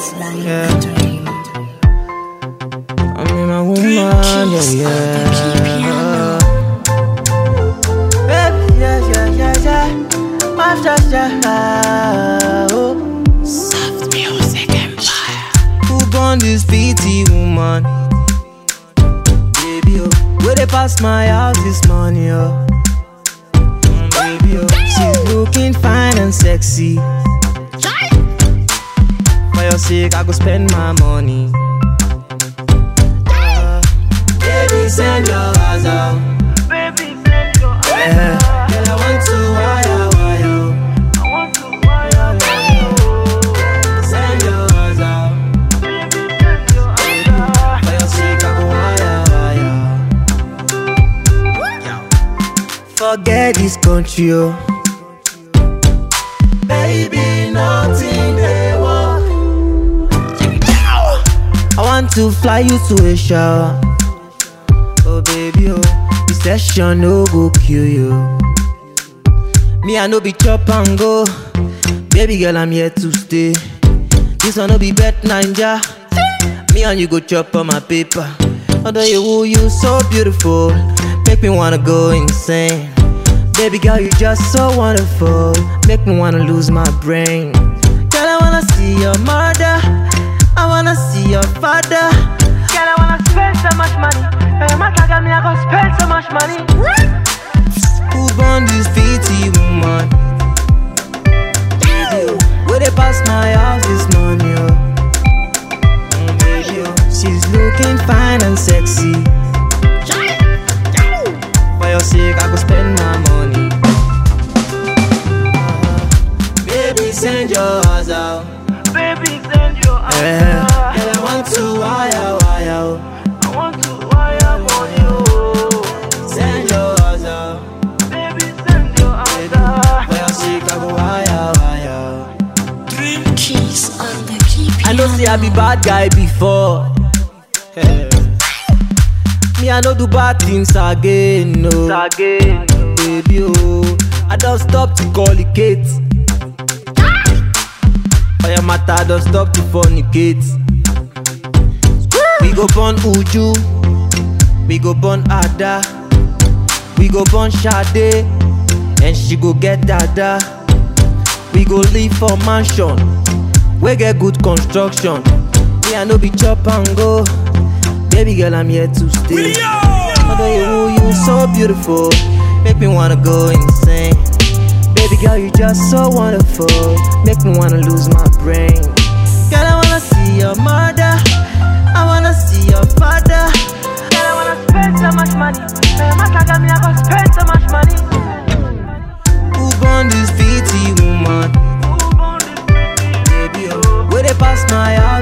Yeah. I mean, my woman, yeah, yeah. Baby, yeah, yeah, yeah, yeah. My just, yeah. Oh. Who born this pretty woman? Baby, oh. Where they pass my house this morning, oh. Mm, Baby, oh. She's looking fine and sexy. For your sake, I go spend my money. Uh, baby, send your eyes out. Baby, send your eyes Yeah. Girl, I want to wire, wire. I want to wire, wire. Send your eyes out. Baby, send your eyes out. For your sake, I go wire, wire. Forget this country, oh. Baby, nothing they walk. I want to fly you to a shower. Oh, baby, oh. This session no go kill you. Me, I no be chop and go. Baby girl, I'm here to stay. This one no be bet ninja. Me and you go chop on my paper. Although you, ooh, you so beautiful, make me wanna go insane. Baby girl, you just so wonderful, make me wanna lose my brain. Girl, I wanna see your mother, I wanna see your father. Girl, I wanna spend so much money. Hey, my got me, I gonna spend so much money. Who born this pretty woman? Baby, oh, where they pass my house this morning, oh. Mm, baby, oh, she's looking fine and sexy. For your sake, I go spend my money. Uh, baby, send yours out. Baby, send your eyes Yeah. out. Girl, I want to wire, wire. oh. I want to wire for you. Send yours out. Baby, send your eyes out. For your sake, I go wire, wire. Keys on the key I know say I be bad guy before. Me I no do bad things again, no. Again. Baby oh, I don't stop to call it Kate. For your matter, I don't stop to fornicate. We go born Uju, we go born Ada, we go born Sade, and she go get Dada. We go live for mansion, we get good construction. Me I no be chop and go, baby girl I'm here to stay. Although you, you so beautiful, make me wanna go insane. Baby girl, you just so wonderful, make me wanna lose my brain. Girl, I wanna see your mother, I wanna see your father. Girl, I wanna spend so much money. Hey, my got me, I gonna spend so much money. Who born this pretty woman? Who born this pretty? Baby, oh, where they pass my house